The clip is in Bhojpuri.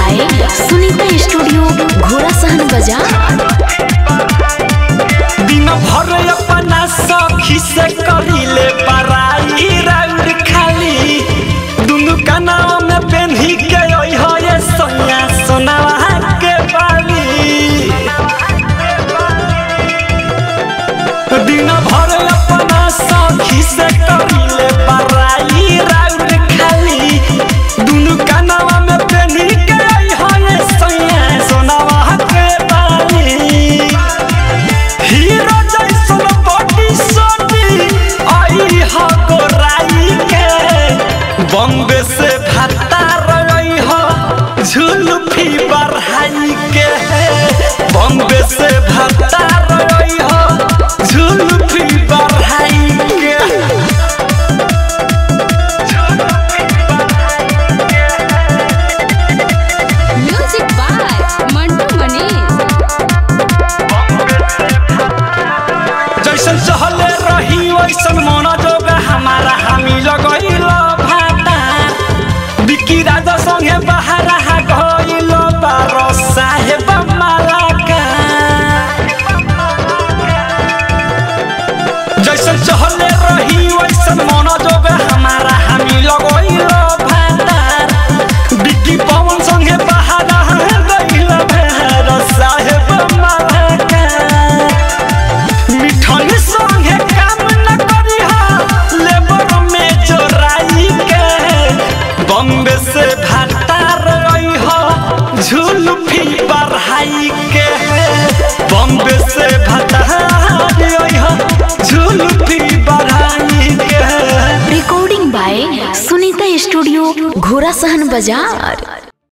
बाय सुनीता स्टूडियो घोड़ा सहन बाजार दिन भर अपना सखी से करिले बराई राउर खाली दुनु कनाव में पेन्ही के ओइ हो ये सोनिया सोनावा के बाली दिन भर अपना सखी से करिले बराई राउर खाली दुनु कनाव में पेन्ही के ओइ हो ये सोनिया सोनावा के बाली हीरो जैसन बॉडी सोनी आई हो गोराई के बॉम्बे से भाता रही हो झुलफी बढ़ाई के बॉम्बे से भाता रही हो झुलफी बढ़ाई के म्यूजिक बाय मंटू मनीष जैसन चहले रही वैसन मन जोग हमारा हामी लगैल भाता बिकी राजा संगे बाहर गइल बारो साहेब मालाका जैसन चहले रही वैसन मन जोग हमारा हामी लगैल भाता बिकी पवन संगे बाहर गइल बारो साहेब मालाका मिठन संगे काम न करी लेबर में चोराई के बॉम्बे से भाता रही हो झुलफी बढ़ाई के बॉम्बे से भाता रही हो झुलफी बढ़ाई के रिकॉर्डिंग बाय सुनीता स्टूडियो घोड़ा सहन बाजार